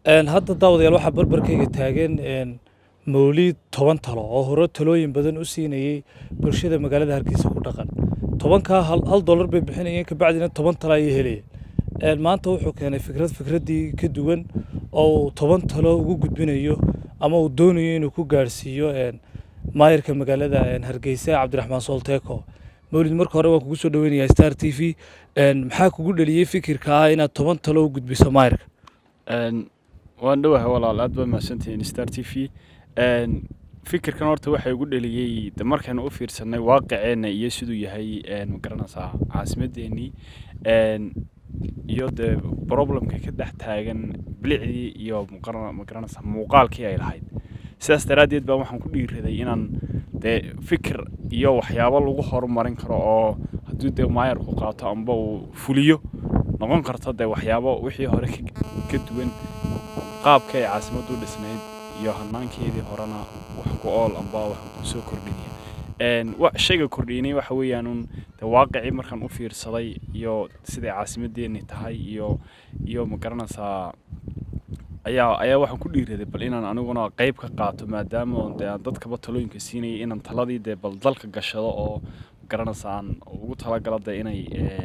hadda daawadayaal waxaa barbarkayga taagan mawliid toban talo oo hore talooyin badan u siinayey bulshada magaalada hargeysa ku dhaqan tobankaa hal dollar bay bixinayeen kabacdina toban talo ayay helayeen maanta wuxuu keenay fikrad fikraddii ka duwan oo uu toban talo ugu gudbinayo ama uu doonayo inuu ku gaadhsiiyo maayarka magaalada hargeysa cabdiraxmaan soolteeko mawlid marka hore waan kugu soo dhaweynayaa star t v maxaa kugu dheliyey fikirka ah inaad toban talo u gudbiso maayarka waan dhowahay walaal aad baa mahadsantihiin star t v fikirkan horta waxaa igu dheliyey de markaynu u fiirsanay waaqiceenna iyo siduu yahay magaranaysaa caasimadeennii iyo dee problemka ka dhex taagan bilicdii iyo magaranaysaa muuqaalkii ay lahayd sidaas daraaddeed baa waxaan ku dhiiraday inaan dee fikir iyo waxyaabo lagu horumarin karo oo hadduu dee maayarku qaato amba uu fuliyo noqon karto dee waxyaabo wixii hore ka duwan qaabka ay caasimaddu u dhisnayd iyo hanaankeedii horena wax ku ool amba wax kusoo kordhinaya shayga kordhinay waxa weeyaan un de waaqicii markaan u fiirsaday iyo siday caasimadeenni tahay iyo iyo magaranaysaa ayaa ayaa waxaan ku dhiiraday bal inaan aniguna qayb ka qaato maadaama de aan dadkaba talooyinka siinayay inaan taladii dee bal dalka gashado oo magaranaysa aan ugu talagalo de inay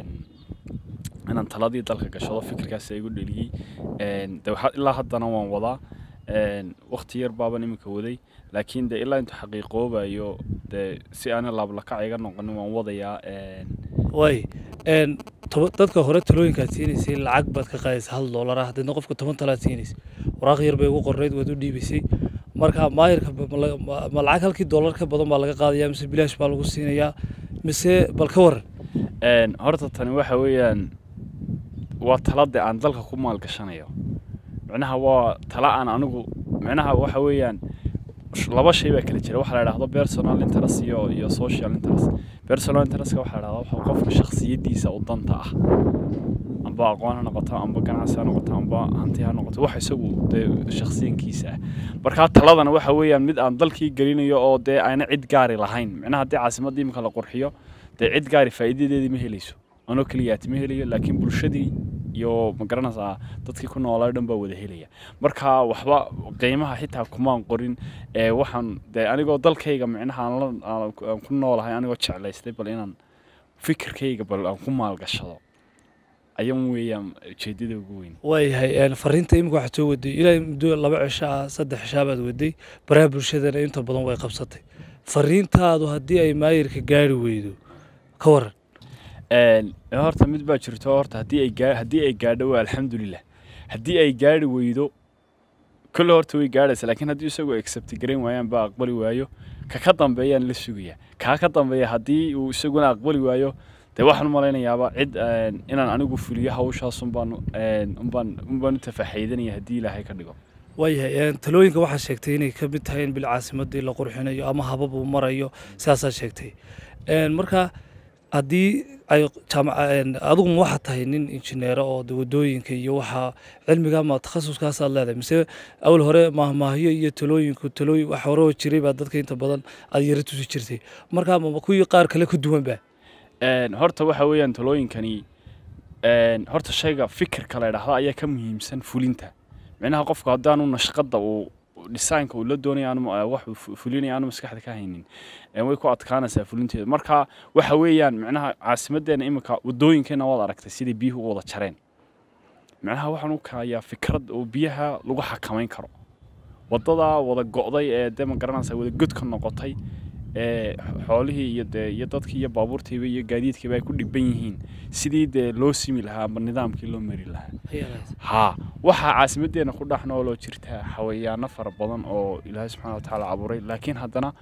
inaan taladii dalka gashado fikirkaas igu dheliyey de ilaa haddana waan wadaa wakti yar baaban iminka waday laakiin de ilaa intuu xaqiiqoobayo de si aana laablakac iga noqonin waan wadayaa way dadka hore talooyinkaad siinaysay lacag baad ka qaadaysa hal doolar ah hadeedna qofka toban talaad siinaysay waraaq yar bay ugu qornayd waad u dhiibaysay marka maayarka ma lacag halkii doolar ka badan baa laga qaadaya mise bilaash baa lagu siinayaa mise bal ka waran horta tani waxa weeyaan waa talade aan dalka ku maalgashanayo micnaha waa tala aan anigu micnaha waxa weeyaan laba shay baa kala jira waxaa la idhahdo personal interest iyo iyo social interest personal interestka waxaa la idhahdaa waxa qofka shakhsiyaddiisa u danta ah amba aqoon ha noqoto amba ganacsi ha noqoto amba hanti ha noqoto wax isagu dee shakhsiyankiisa ah markaa taladana waxa weeyaan mid aan dalkii gelinayo oo dee ayna cid gaari lahayn micnaha haddii caasimadda iminka la qurxiyo dee cid gaari faa'iidadeedii ma helayso anoo keliyaati ma helayo laakiin bulshadii iyo magaranaysaa dadkii ku noolaa dhan baa wada helaya marka waxba qiimaha xitaa kumaan qorin waxaan de anigoo dalkayga micnaha aan ku noolahay anigoo jeclaystay bal inaan fikirkayga bal aan ku maalgashado ayan weeyaan ujeedada ugu weyn waayahay fariinta imika waxaad soo waday ilaa muddo laba cisho ah saddex cishaa baad waday baraha bulshadana inta badan way qabsatay fariintaadu haddii ay maayirka gaari weydo ka waran horta mid baa jirto horta haddii ay gaa haddii ay gaadho waa alxamdulilah haddii ay gaadhi weydo kolle horta way gaadhaysa laakiin haddii isagoo accept garayn waayaan baa aqbali waayo ka ka dambeeyaan la sugaya kaa ka dambeeya haddii uu isaguna aqbali waayo dee waxaan u malaynayaaba cid inaan anigu fuliyo hawshaas unbaan unbaan unbaan u tafaxaydanaya haddii ilaahay ka dhigo waayahay talooyinka waxaa sheegtay inay ka mid tahay in bil caasimadii la qurxinayo ama habab uu marayo sidaasaa sheegtay marka haddii ay adiguma waxaa tahay nin injineero oo wadooyinka iyo waxaa cilmiga ma takhasuskaasaad leedahay mise awal hore maahmaahyo iyo talooyinku talooyin wax hore oo jiray baa dadka inta badan aad yara tusi jirtay marka ma kuwii qaar kale ka duwan ba horta waxa weeyaan talooyinkani horta shayga fikirka la idhaahdo ayaa ka muhiimsan fulinta micnaha qofku haddaanu nashqadda uu dhisaanka uu la doonaya wax fulinaya aanu maskaxda ka haynin way ku adkaanaysaa fulinteeda marka waxa weeyaan micnaha caasimaddeena iminka wadooyinkeena waad aragtay sidai biyuhu u wada jareen micnaha waxaan u kaayaa fikrad oo biyaha lagu xakamayn karo waddadaa wada go'day ee dee ma garanaysaa wada god ka noqotay ee xoolihii iyo dee iyo dadkii iyo baabuurtiiba iyo gaadiidkiiba ay ku dhiban yihiin sidii dee loo simi lahaa amba nidaamkii loo mari lahaa haa waxaa caasimaddeena ku dhex nooloo jirta xawayaano fara badan oo ilaahay subxaana wa tacaala abuuray laakiin haddana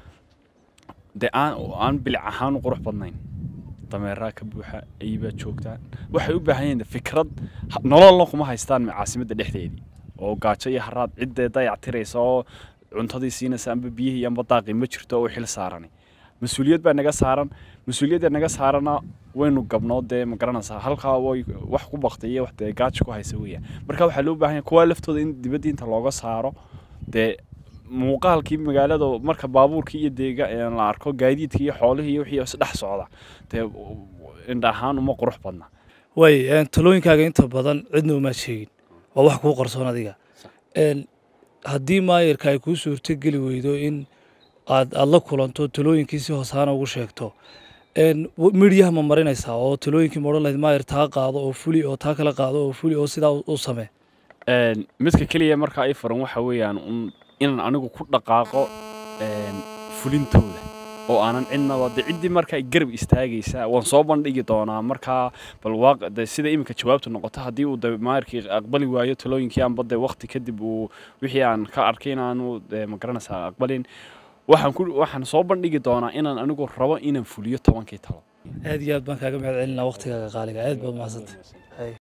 dee aan aan bilic ahaan u qurux badnayn dameeraa ka buuxa ayibaa joogtaa waxay u baahan yihiin fikrad nololna kuma haystaan caasimadda dhexdeedii oo gaajo iyo haraad ciddee dayactiraysa oo cuntadii siinaysa amba biyihii amba daaqii ma jirto oo xil saarani mas-uuliyad baa naga saaran mas-uuliyadda naga saarana waynu gabnoo dee ma garanaysaa halkaa way wax ku baktay iyo wax dee gaajo ku haysa weeyaan marka waxaa loo baahan yahay kuwaa laftooda in dibadda inta looga saaro dee muuqaalkii magaalada marka baabuurkii iyo deega la arko gaadiidkii iyo xoolihii iyo wixii isdhex socda dee indha ahaan uma qurux badna way talooyinkaaga inta badan cidna umaad sheegin waa wax kuu qarsoon adiga een, haddii maayarka ay kuu suurtogeli weydo in aad aad la kulanto talooyinkii si hoosaana ugu sheegto een, w- midyaha ma marinaysaa oo talooyinkii ma odhan lahayd maayar taa qaado oo fuli oo taa kala qaado oo fuli oo sidaa u- u samee Een, midka keliya markaa i furan waxa weeyaan un inaan anigu ku dhaqaaqo een, fulintooda oo aanan cidnaba de ciddii markaa garab istaagaysa waan soo bandhigi doonaa markaa bal waaq de sida iminka jawaabtu noqoto haddii uu de maayarkii aqbali waayo talooyinkii aanba de waqti kadib uu wixii aan ka arkay inaanu de ma garanaysaa aqbalin waxaan ku waxaan soo bandhigi doonaa inaan anigu rabo inaan fuliyo tobankii talo aad iyo aad baan kaaga mahad celinaa waqtigaaga qaaliga aad baad mahadsantay